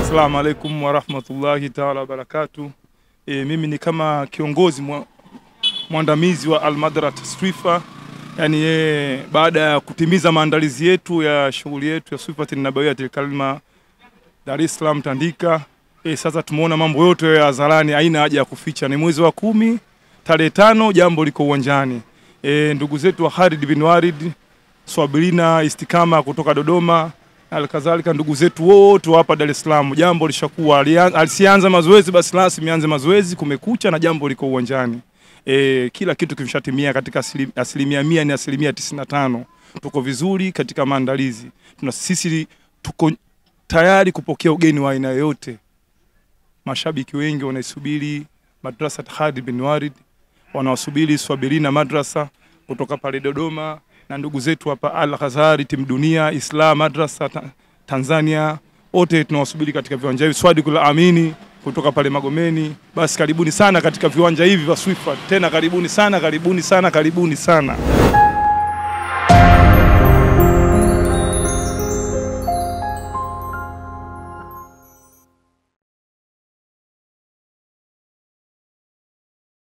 Assalamu alaikum warahmatullahi taala wabarakatu. E, mimi ni kama kiongozi mwa, mwandamizi wa Almadrat Swifa, yani e, baada ya kutimiza maandalizi yetu ya shughuli yetu ya Swifat Nabawiyatil Kalima Dar es Salaam Tandika. E, sasa tumeona mambo yote ya hadharani, haina haja ya kuficha. Ni mwezi wa kumi tarehe tano, jambo liko uwanjani. E, ndugu zetu wa Khalid bin Walid Swabirina Istikama kutoka Dodoma Alkadhalika ndugu zetu wote hapa Dar es Salaam, jambo lishakuwa alisianza mazoezi, basi rasmi anze mazoezi, kumekucha na jambo liko uwanjani. E, kila kitu kimeshatimia katika asilim- asilimia mia ni asilimia tisini na tano. Tuko vizuri katika maandalizi, tuna sisi tuko tayari kupokea ugeni wa aina yoyote. Mashabiki wengi wanaisubiri madrasa Khalid bin Walid, wanawasubiri Swabirina madrasa kutoka pale Dodoma na ndugu zetu hapa Al Ghazali timu dunia Islam madrasa ta Tanzania, wote tunawasubiri katika viwanja hivi. Swadikul Amini kutoka pale Magomeni. Basi karibuni sana katika viwanja hivi vya Swifa, tena karibuni sana, karibuni sana, karibuni sana.